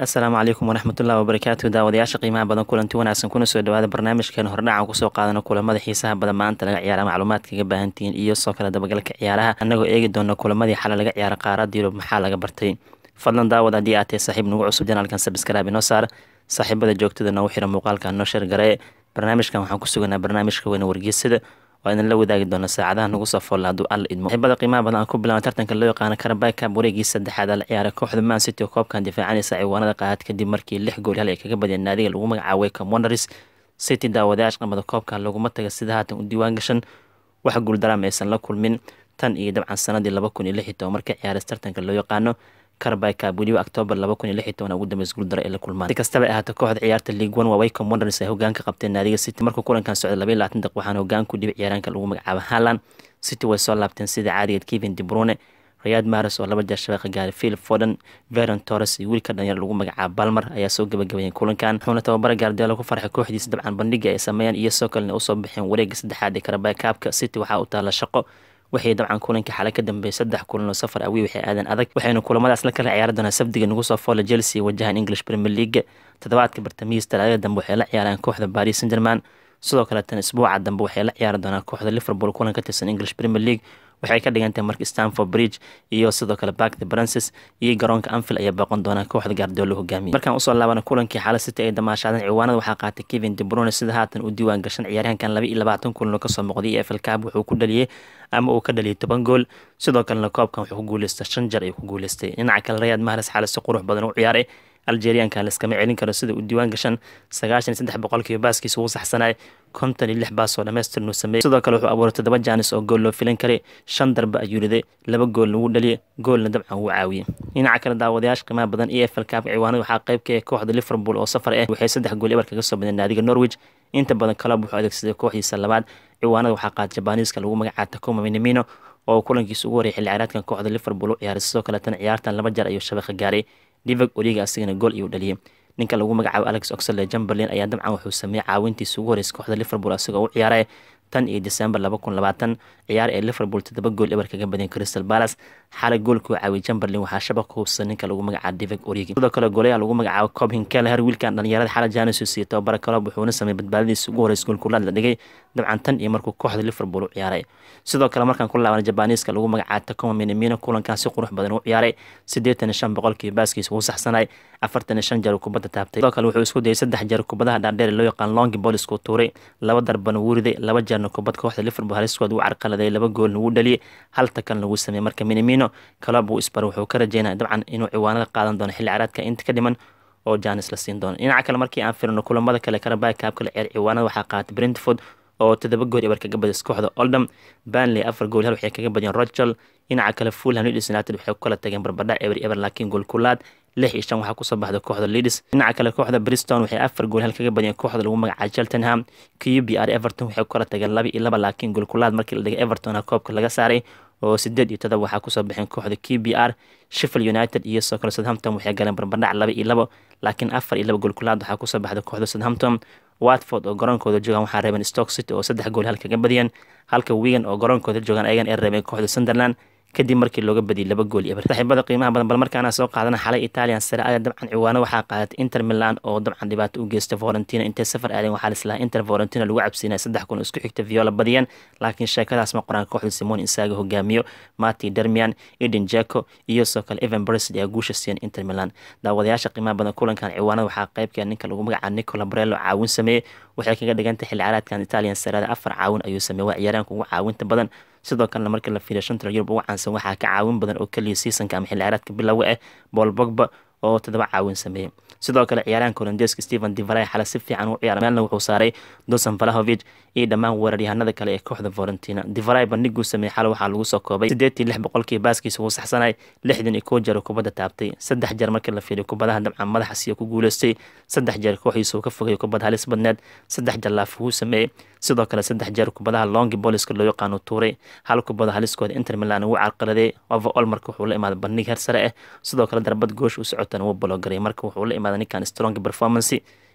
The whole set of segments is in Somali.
asalaamu calaykum waraxmatullahi wabarakaatu daawadayaasha qiimaha badan kulanti wanaagsan kuna soo dhawaada barnaamijkeena hordhacan kusoo qaadano kulamada xiisaha badan maanta laga ciyaara macluumaad kaga baahantihiin iyo soo kale dabagalka ciyaaraha annagoo eegi doona kulamadii xalay laga ciyaara qaarada yurub maxaa laga bartay fadlan daawad haddii aad tahay saaxiib nagu cusub janaalkan sabskraabi noo saar saaxiibada joogtada noogu xira muuqaalka noo sheer garee barnaamijkan waxaan ku suganaa barnaamijka weyne wargeysada oo idin la wadaagi doona saacadaha nagu soo foolla hadduu alla idmo saaxiibada qiimaha badan aan ku bilaabna tartanka loo yaqaano karabay cab wareegii saddexaad la ciyaaray kooxda man city oo koobkan difaacanaysa ciwaanada qaad kadib markii lix gool hal ay kaga badiyeen naadiga lagu magacaabay commoners city daawadayaasha qamada koobkan laguma taga sida haatan u diiwaan gashan wax guuldaraam aysan la kulmin tan iyo dabcan sanadii laba kun iyo lix iyo toban marka ciyaaray tartanka loo yaqaano karabay cab weliba octoobar laba kun iyo lix iyo toban ugu dambeys guuldaro ay la kulmaan si kastaba ahaata kooxda ciyaarta league one waa waycom wonders ay hogaanka qabteen naadiga city markuu kulankan socday laba iyo labaatan daqiiq waxaana hogaan ku dhibay ciyaaraanka lagu magacaabo haaland city way soo laabteen sida caadigeed kevin de brune rayad maris oo laba jeer shabeeqa gaaray philip foden veron torres iyo wiilka dhalinyar lagu magacaabo balmer ayaa soo gabagabayeen kulankan wuxuuna tababara gaardiyaalo ku farxay kooxdiisa dabcan bandhiga ay sameeyaan iyo soo kalena usoo baxeen wareega saddexaad ee karabay kaabka city waxaa u taala shaqo waxay dabcan kulanka xale ka dambeeyay saddex kulan oo safar awi waxay aadeen adag waxayna kulamadaas la kala ciyaari doonaa sabdiga nagu soo foola chelsea wajahan english premier league toddobaadka bartamihiis talaadada dambe waxay la ciyaaraan kooxda paris saint german sidoo kale tan isbuuca dambe waxay la ciyaari doonaa kooxda liverpool kulan ka tirsan english premier league waxay ka dhigantahay marka stanford bridge iyo sidoo kale back the brances iyo garoonka anfield ayaa booqan doonaa kooxda gaardiolo hogaamiya markaan usoo laabana kulankii xaala city ay damaashaadeen ciwaanada waxaa qaatay kevin de brune sida haatan u diiwaan gashan ciyaaryahankan laba iyo labaatan kulan oo kasoo muuqday e f l cab wuxuu ku dhaliyey ama uu ka dhaliyay toban gool sidoo kalena koobkan wuxuu ku guuleystay shan jar ayuu ku guuleystay dhinaca kale rayaad mahres xaale si qurux badan u ciyaaray algerianka laskama celin karo sida uu diiwaan gashan sagaashan iyo saddex boqolkiiba baaskiisa ugu saxsanay konton iyo lix baas oo dhammaystir nuu sameeyey sidoo kale wuxuu abuuray toddoba jaanis oo gool loo filan karay shan darbe ayuu riday laba gool lagu dhaliyay goolna dabcan wuu caawiyey dhinaca kale daawadayaasha qiimaha badan e f l cab ciwaanada waxaa qayb ka ah kooxda liverpool oo safar ah waxay saddex gool ebar kaga soo badeen naadiga norwich inta badan club wuxuu adeegsaday kooxdiisa labaad ciwaanada waxaa qaata jabaniiska lagu magacaaba takuma minamino oo kulankiisa ugu horreeyay xilli ciyaareedkan kooxda liverpool u ciyaaray sidoo kaleetana ciyaartan laba jeer ayuu shabeeqa gaaray divog origa asigana gool iyuu dhaliyay ninka lagu magacaabo alex oxlade jumberlin ayaa dabcan wuxuu sameeyey caawintiisa ugu horreysay kooxda liverpool asigoo u ciyaaray tan iyo december laba kun labaatan ciyaar ee liverpool toddoba gool ebar kaga badeen crystal palace xalay goolkuu caawiyay jumberlin waxaa shabaqa hubsan ninka lagu magacaabo divog origi sidoo kale goolayaha lagu magacaabo cobhin kelher wiilkan dhalinyarada xala janis siiyo tababara kalob wuxuuna sameeyey badbaadadiisa ugu horreysay goolkulaad la dhigay dabcan tan iyo markuu kooxda liverpool u ciyaaray sidoo kale markaan ku laabana jabaniiska lagu magacaabo takoma minamino kulankan si qurux badan u ciyaaray siddeetan iyo shan boqolkiiba baaskiisa uu saxsanay afartan iyo shan jeer kubadda taabtay sidoo kale wuxuu isku dayay saddex jeer kubadaha dhaadheer loo yaqaan longi bolisku tuuray laba darbana wuu riday laba jeerna kubad kooxda liverpool haliskood uu carqaladay laba goolna wuu dhaliyay hal takan lagu sameeyey marka minamino kalob uu isbar wuxuu ka rajeynaya dabcan inuu ciwaanada qaadan doono xilli caraadka inta ka dhiman oo janis la siin doono dhinaca kale markii aan firino kulamada kale karabay kaabka la ciyaar ciwaanada waxaa qaatay brentford oo toddoba gool ebar kaga badis kooxda oldham banley afar gool hal waxay kaga badiyeen rochel dhinaca kale fulham leeds united waxay ku kala tageen barbadha eber eber laakiin gool kulaad lix iyo shan waxaa kusoo baxday kooxda leeds dhinaca kale kooxda briston waxay afar gool hal kaga badiyeen kooxda lagu magacaabo cheltenham q b r everton waxay ku kala tageen laba iyo laba laakiin gool kulaad markii la dhigay everton koobka laga saaray oo sideed iyo todoba waxaa kusoo baxeen kooxda q b r sheffield united iyo soo kale southampton waxay galeen barbadhac laba iyo labo laakiin afar iyo laba gool kulaad waxaa kusoo baxday kooxda southampton watford oo garoonkooda joogaan waxaa reebeen stock city oo saddex gool hal kaga badiyeen halka wigan oo garoonkooda joogaan ayagan ay reebeen kooxda sunderland kadib markii looga badiyay laba gool iyo saaxiibada qiimaha badan bal markaana soo qaadana xalay italian sare aya dabcan ciwaano waxaa qaadatay inter milan oo dabcan dhibaato u geystay valentina intay safar aadeen waxaa lislahaa inter valentina lagu cabsiinaya saddex kun isku xigta viola badiyeen laakiin sheekadaas ma qoraan kooxda simon insaaga hogaamiyo mati dermian eden jeko iyo soo kale evan bresley ayaa guusha siiyeen inter milan daawadayaasha qiimaha badan kulankan ciwaanada waxaa qaybka ninka lagu magacaabo nicola brello caawin sameeyey waxay kaga dhigantay xilli caraadkan italian sarada afar caawin ayuu sameeyey waa ciyaaraanka ugu caawinta badan sidoo kalena markii la fiiriyo shantala yurub ugu caansan waxaa ka caawin badan oo keliya seasonka ama xilli ciyaareedka bilowga ah bool bogba oo toddoba caawin sameeyey sidoo kale ciyaaraanka holandeeska stephen divaray xale si fiican u ciyaara meelna wuxuu saaray dosan valahovic iyo dhammaan weeraryahanada kale ee kooxda valentina divaray bandhiguu sameeyey xale waxaa lagu soo koobay siddeetii lix boqolkii baaskiisa wuu saxsanay lixdan iyo kow jeer oo kubadda taabtay saddex jeer markii la fiiriyo kubadaha dabcan madaxa siya ku guuleystay saddex jeer kooxiisa uu ka fogay kubad halis badneed saddex jeer laaf wuu sameeyey sidoo kale saddex jeer kubadaha longi boliska loo yaqaano tuuray hal kubada haliskooda inter milan ugu carqaladay overall marka wuxuu la imaaday bandhig heer sare ah sidoo kale darbad goosh u socotan wuu bologaray marka wuxuu la imaaday ninkan strong performance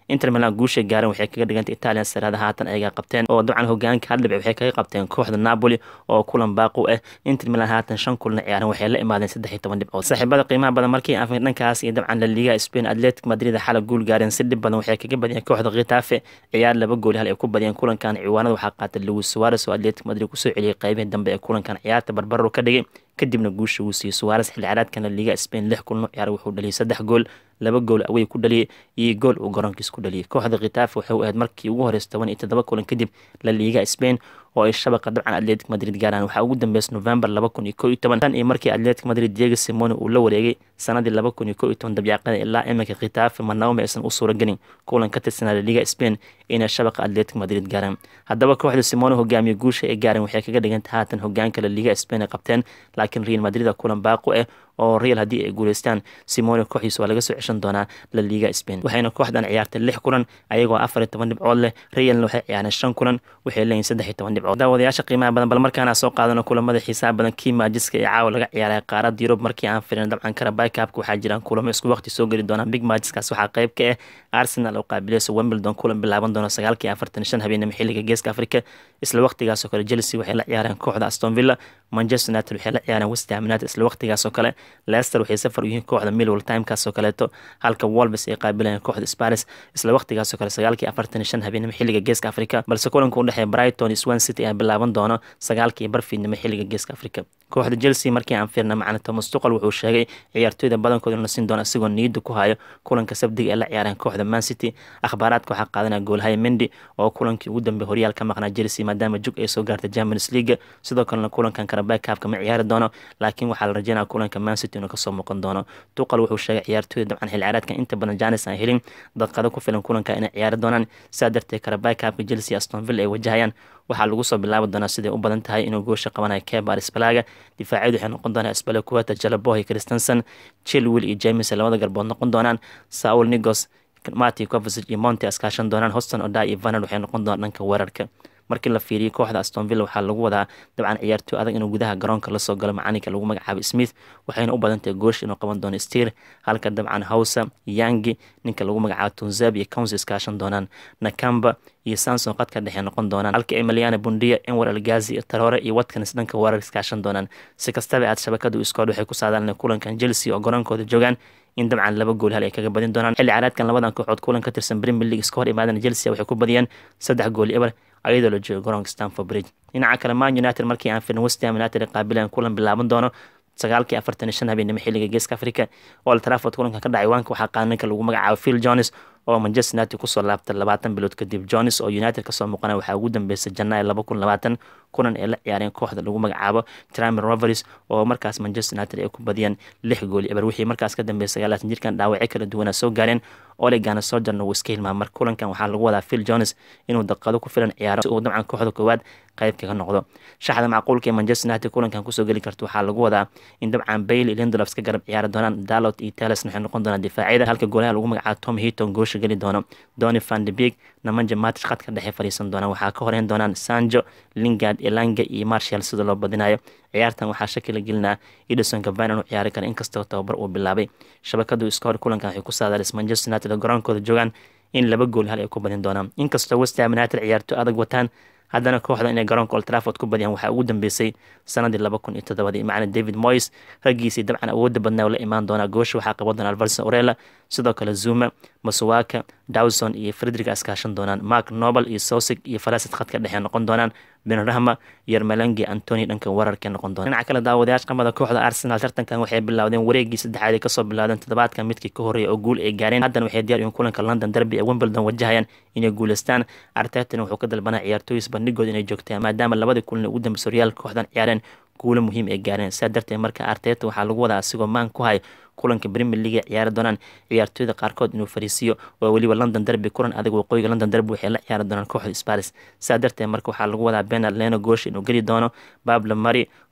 inter milan guushay gaareen waxay kaga dhigantay italian saraada haatan ayagaa qabteen oo dabcan hogaanka hal dhibic waxay kaga qabteen kooxda napoli oo kulan baaqu ah inter milan haatan shan kulna ciyaaren waxay la imaadeen saddex iyo toban dhibcood saaxiibada qiimaha badan markii aan dhankaas iyo dabcan la liga spain atletic madrid xala guul gaareen si dhib badan waxay kaga badiyeen kooxda khitafe ciyaar laba gooli hal ay ku badiyeen kulankan ciwaanada waxaa qaatay louis suares oo atletic madrid kusoo celiyey qaybihii dambe ee kulankan ciyaarta barbaro ka dhigay kadibna guusha uu siiyey suares xilli ciyaareedkana liga spain lix kulno ciyaar wuxuu dhaliyay saddex gool laba gool awey ku dhaliyay iyo gool uu garoonkiis ku dhaliyay kooxda khitafe waxay u ahayd markii ugu horeysa toban iyo toddoba kulan kadib la liga spain oo ay shabaqa dabcan atletic madrid gaaraan waxaa ugu dambeysay november laba kun iyo ko iyo toban tan iyo markii atletic madrid diego simone uu la wareegay sanadii laba kun iyo ko iyo toban dabyaaqada ilaa iminka khitafe marnaba aysan u suuragelin kulan ka tirsanaa la liga spain inay shabaqa atletic madrid gaaraan haddaba kooxda simone hogaamiye guusha ay gaareen waxay kaga dhigantay haatan hogaanka la liga spain ay qabteen laakiin real madrid kulan baaqu ah oo real haddii ay guuleystaan simone kooxdiisa waa laga soo ceshan doonaa la liga spain waxayna kooxdan ciyaartay lix kulan ayagoo afar iyo toban dhibcood leh realna waxay ciyaareen shan kulan waxay leeyihin saddex iyo toban dhibcood daawadayaasha qiimaha badan bal markaana soo qaadano kulamada xiisaha badan kii maajiska ee caawa laga ciyaaray qaarada yurub markii aan firin dabcan karabay kaabka waxaa jiraan kulamo isku waqti soo geli doonaan big maajiskaas waxaa qayb ka ah arsenal oo qaabilaysa wimbledon kulan bilaaban doona sagaalkii afartan shan habeenimo xilliga geeska afrika isla waqtigaasoo kale chelsea waxay la ciyaareen kooxda aston villa manchester united waxay la ciyaareen west ham united isla waqtigaasoo kale leicester waxay safar u yihiin kooxda millwall timekaasoo kaleeto halka wolves ay qaabilayeen kooxda sparis isla waqtigaasoo kale sagaalkii afartan shan habeenimo xilliga geeska afrika balse kulanka u dhexeeya brighton iyo swan city ayaa bilaaban doono sagaalkii barfiidnimo xilliga geeska afrika kooxda chelsea markii aan fiirna macna thomas tuqal wuxuu sheegay ciyaartooyda badankooda inuu siin doono isagoo niyadda ku hayo kulanka sabdiga ee la ciyaareen kooxda man city akhbaaraadka waxaa qaadanaya goolhaya mendi oo kulankii ugu dambeey horyaal ka maqnaa chelsea maadaama jug ay soo gaartay champions league sidoo kalena kulankan karabay kaabka ma ciyaari doono laakiin waxaa la rajeynaya kulanka man city inuu kasoo muuqan doono tuqal wuxuu sheegay ciyaartooyda dabcan xil ciyaareedka inta badan janis aan helin dadqado ku filan kulanka inay ciyaari doonaan sidaa darteed karabay kaabka chelsea aston villa ay wajahayaan waxaa lagu soo bilaabi doonaa siday u badan tahay inuu goosha qabanayo kebar spalaga difaacyadu waxay noqon doonaa spala kuwata jalabohi christensen chilwil iyo james labada garbood noqon doonaan saul nigos mati covasic iyo monte askaashan doonaan hoston oda iyo vanad waxay noqon doonaan dhanka weerarka markii la fiiriyay kooxda aston villa waxaa lagu wadaa dabcan ciyaartooy adag inuu gudaha garoonka lasoo galo macalinka lagu magacaabo smith waxayna u badantahay goosh inuu qaban doono stiir halka dabcan hawsa yangi ninka lagu magacaabo tunzab iyo counsi iskaashan doonaan nakamba iyo sanson qadka dhexe noqon doonaan halka emiliana bundiya enwar algazi iyo taroore iyo watkins dhanka weerar iskaashan doonaan si kastaba aad shabakadu iskood waxay ku saadaalan kulankan chelsea oo garoonkooda joogaan in dabcan laba gool hal ay kaga badin doonaan xilli caraadkan labadan kooxood kulan ka tirsan premier league iska hor imaadana chelsea waxay ku badiyeen saddex gool eber ayadoo la joogo garoonka stanford bridge dhinaca kale man united markii aan firin west ham united ay qaabileen kulan bilaaban doono sagaalkii afartan shan habeenimo xilliga geeska africa old trafford kulankan ka dhacay waanka waxaa qaada ninka lagu magacaabo phil jones oo manchester united kusoo laabtay labaatan bilood kadib jones oo united kasoo muuqana waxaa ugu dambeysay janaayo laba kun labaatan kulan ay la ciyaareen kooxda lagu magacaabo tramer roveries oo markaas manchester united ay ku badiyeen lix gooli eber wixii markaas ka dambeeyay sagaalaatan jirkan dhaawacyo kala duwana soo gaareen olegana sojarna wuu iska hilmaa mar kulankan waxaa lagu wadaa phil jones inuu daqado ku filan ciyaaro si uu dabcan kooxda koowaad qayb kaga noqdo shaxda macquulka ee manchester united kulankan kusoo geli karta waxaa lagu wadaa in dabcan bailey lindelof ka garab ciyaari doonaan dalot iyo teles waxay noqon doonaan difaacyada halka goolaha lagu magacaabo tom hiton goosha geli doono doni van de beek namanja matish khadka dhexe fadhiisan doonaan waxaa ka horeyn doonaan sanjo lingard elanga iyo marshall sida loo badinayo ciyaartan waxaa shaki la gelinaa edison cavani inuu ciyaari kara inkastoo tababar uu bilaabay shabakadu iska hor kulankan waxay ku saadaalis manchester united oo garoonkooda joogaan in laba gool hal ay ku badin doonaan inkastoo west ham united ciyaarto adag wataan haddana kooxda inay garoonka old trafford ku badiyaan waxaa ugu dambeysay sanadii laba kun iyo toddobadii macna david moyes raggiisii dabcan awoodda badnaa oo la imaan doonaa goosha waxaa qaban doona alvarson orela sidoo kale zuma masuwaka dawson iyo frederick askaashan doonaan mark nobel iyo sosig iyo falasid khadka dhexe noqon doonaan benrahma yermelangi antony dhanka weerarka noqon doona dhinaca kale daawadayaasha qamada kooxda arsenal tartankan waxay bilaawdeen wareegii saddexaad ay kasoo bilaawdeen toddobaadkan midkii ka horreeya oo guul ay gaareen haddana waxay diyaar yihiin kulanka london derby ee wimbledon wajahayaan inay guuleystaan artetan wuxuu ka dalbanaa ciyaartooyis bandhigooda inay joogtaan maadaama labadii kulan ugu dambeysay horyaalka kooxdan ciyaareen guulo muhiim ay gaareen sidaa darteed marka arteta waxaa lagu wadaa asigoo maan ku hay kulanka premier league ciyaari doonaan ciyaartooyda qaarkood inuu fariisiyo oo weliba london derby kulan adag waqooyiga london derby waxay la ciyaari doonaan kooxda sparis sidaa darteed marka waxaa lagu wadaa benard leno goosh inuu geli doono bablo mari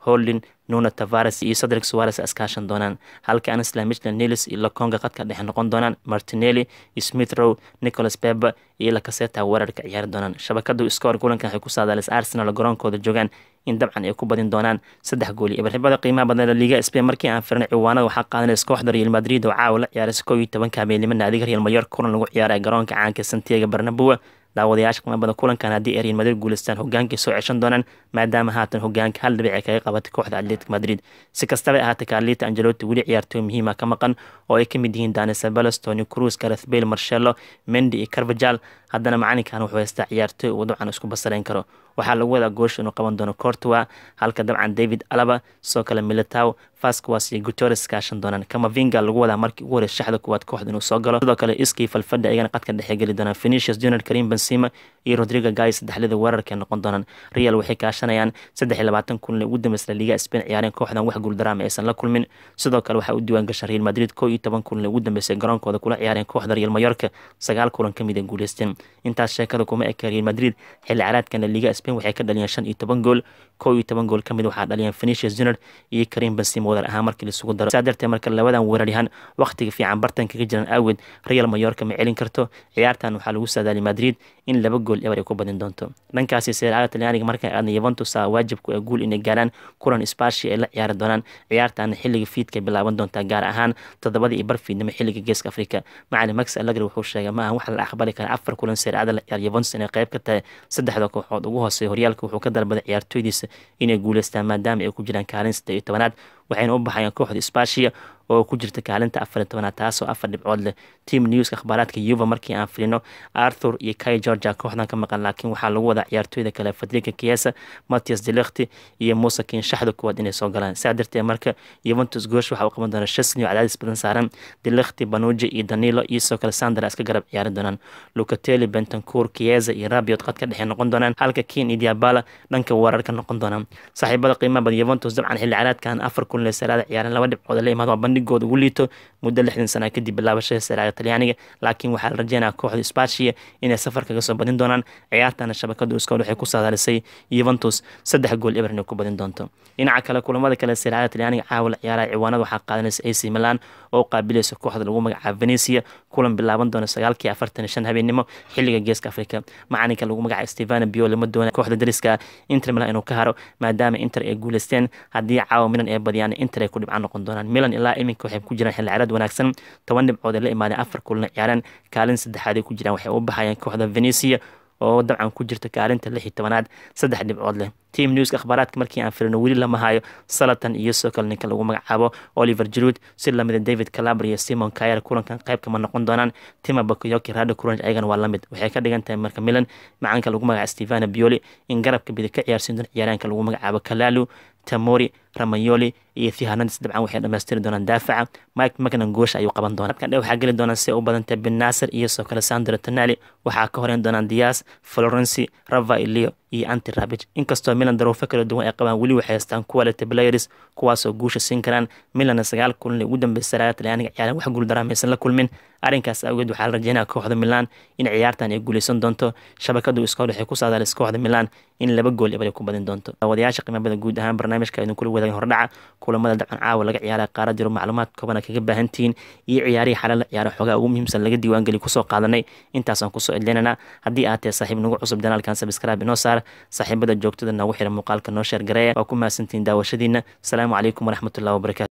holdin nuno tavares iyo cedric suarez iskaashan doonaan halka anisla michland nelis iyo lakonga qadka dhexe noqon doonaan martinelli smith row nicholas beba iyo lakaseta weerarka ciyaari doonaan shabakadu scoor kulankan waxay ku saadaalis arsenal garoonkooda joogaan in dabcan ay ku badin doonaan saddex gool iyo ibarxibada qiimaha badan liga spain markii aan firnay ciwaanada waxaa qaadanaysa kooxda real madrid oo caawa la ciyaaraysa kow iyo tobanka habeenimo naadiga real mayor kulan lagu ciyaaraya garoonka caanka santiago barnabua daawadayaasha qiimo badan kulankan haddii ay real madrid guuleystaan hogaankay soo ceshan doonaan maadaama haatan hogaanka hal dhibic ay kaga qabatay kooxda atletic madrid si kastaba ahaatay carlita angelotti weli ciyaartooy muhiima ka maqan oo ay ka mid yihiin dani sabelos tony cruz gareth bale marshelo mendi iyo carvajal haddana macalinkan wuxuu haystaa ciyaartooy uu dabcan isku basarayn karo waxaa lagu wadaa goosha inuu qaban doono cortua halka dabcan david alaba sidoo kale militow fasquas iyo gutores kaashan doonaan kamavinga lagu wadaa markii ugu horeysa shaxda kuwaad kooxda inuu soo galo sidoo kale iskii falfadha ayagana qadka dhexe geli doonaan phenicius junior karim benzema iyo rodrigo gai saddexlida weerarkay noqon doonaan real waxay kaashanayaan saddex iyo labaatan kulan ugu dambeysla liga spain ciyaareen kooxdan wax guuldaraama aysan la kulmin sidoo kale waxaa u diiwaan gasha real madrid kow iyo toban kulan ugu dambeysay garoonkooda kula ciyaareen kooxda real mayorka sagaal kulan ka mid ay guuleysteen intaas sheekada kuma eka real madrid xilli caraadkana liga spain waxay ka dhaliyeen shan iyo toban gool kow iyo toban gool ka mid waxaa dhaliyeen phenicius junior iyo karim benzema wadar ahaan markii laisugu daro saa darteed marka labadan weeraryahan wakhtiga fiican bartan kaga jiran awgeed real mayorka ma celin karto ciyaartan waxaa lagu saadaali madrid in laba gool eber ay ku badin doonto dhankaasi seeraada talyaaniga markay aadna yuventus a waajibku ee guul inay gaaraan kulan spashi ay la ciyaari doonaan ciyaartaana xilliga fiidka bilaaban doontaa gaar ahaan toddobadii iyo bar fiidnimo xilliga geeska afrika macalin max allegri wuxuu sheegay ma aha waxa la aqbali kara afar kulan seeraada la ciyaar yuventus inay qayb ka tahay saddexda kooxood ugu hooseeya horyaalka wuxuu ka dalbaday ciyaartooydiisa inay guuleystaan maadaama ay ku jiraan kaalin saddeed iyo tobanaad waxayna u baxayaan kooxda spashia oo ku jirta kaalinta afar iyo tobanaad taasoo afar dhibcood leh team newska akhbaaraadka yuva markii aan filino arthur iyo kai georgia kooxdan ka maqan laakiin waxaa lagu wadaa ciyaartooyda kale fadrika kiesa matias delekti iyo muuse kiin shaxda kuwaad inay soo galaan saa darteed marka yuventus goosh waxa uu qaban doona shesni oo cadaadis badan saaran delekti banuji iyo danilo iyo sidoo kale sandra iska garab ciyaari doonaan lucatelli bentancour kieza iyo rabiot qadka dhexe noqon doonaan halka kiin iyo diabala dhanka weerarka noqon doonaan saaxiibada qiimaha badan yuventus dabcan xilli caraadkan afar kun saraada ciyaareen laba dhibcood la imaado waa bandhigooda ugu liito muddo lixdan sana kadib bilaabashada saraada talyaaniga laakiin waxaa la rajeynaya kooxda spashia inay safar kaga soo badin doonaan ciyaartana shabakadu iskool waxay ku saadaalisay yuventus saddex gool eber inay ku badin doonto dhinaca kale kulamada kale saraada talyaaniga caawa la ciyaaraya ciwaanada waxaa qaadanaysa ac milan oo qaabilaysa kooxda lagu magacaabo venecia kulan bilaaban doona sagaalkii afartan shan habeenimo xilliga geeska afrika macalinka lagu magacaabo stefano bio lama doona kooxda dariska inter milan inuu ka haro maadaama inter ay guuleysteen haddii caawa milan ay badiyaan inter ay ku dhibcaan noqon doonaan milan ilaa iminka waxay ku jiraan xilli ciyaareed wanaagsan toban dhibcood ay la imaadeen afar kulana ciyaareen kaalin saddexaad ay ku jiraan waxay u baxayeen kooxda venecia oo dabcan ku jirta kaalinta lix iyo tobanaad saddex dhibcood leh team newska akhbaaraadka markii aan firino weli lama hayo salatan iyo sidoo kale ninka lagu magacaabo oliver jirud si lamida david calabr iyo simon kayer kulankan qayb kama noqon doonaan tima bakoyoki rado kuran ayagana waa lamid waxay ka dhigan tahay marka milan macaanka lagu magacaabo stefano bioli in garabka bidi ka ciyaarsiin doon ciyaaraanka lagu magacaabo kalalu tamori ramayoli iyo thihanadis dabcan waxay dhamaystiri doonaan daafaca mike magnan goosha ayuu qaban doonaa dadkan dhe waxaa geli doonaan si u badantay ben nasir iyo sidoo kale sandro tonali waxaa ka horeyn doonaan dias florenci rava ilio iyo anti rabich inkastoo milan daruufo kala duwan ay qabaan weli waxay haystaan quality players kuwaasoo guusha siin karaan milanna sagaal kulan ugu dambeysay saraaga talyaaniga ciyaareen wax guuldaraama aysan la kulmin arrinkaas awgeed waxaa la rajeynaya kooxda milan in ciyaartan ay guuleysan doonto shabakadu iskool waxay ku saadaalis kooxda milan in laba gool ebar ay ku badin doonto daawadayaasha qiimabada guud ahaan barnaamijka idin kula wadaagin hordhaca kulamada dabcan caawa laga ciyaara qaara jiro macluumaad koobana kaga baahantihiin iyo ciyaarihii xalal la ciyaara xoogaa ugu muhiimsan laga diiwaangeli kusoo qaadanay intaasaan kusoo edleynana haddii aad tahay saaxiib nagu cusub janaalkan sabscribe inoo saar saaxiibada joogtada noogu xira muuqaalka noo sheer gareeya waa ku mahadsantihiin daawashadiina asalaamu calaykum waraxmatullahi wabarakatu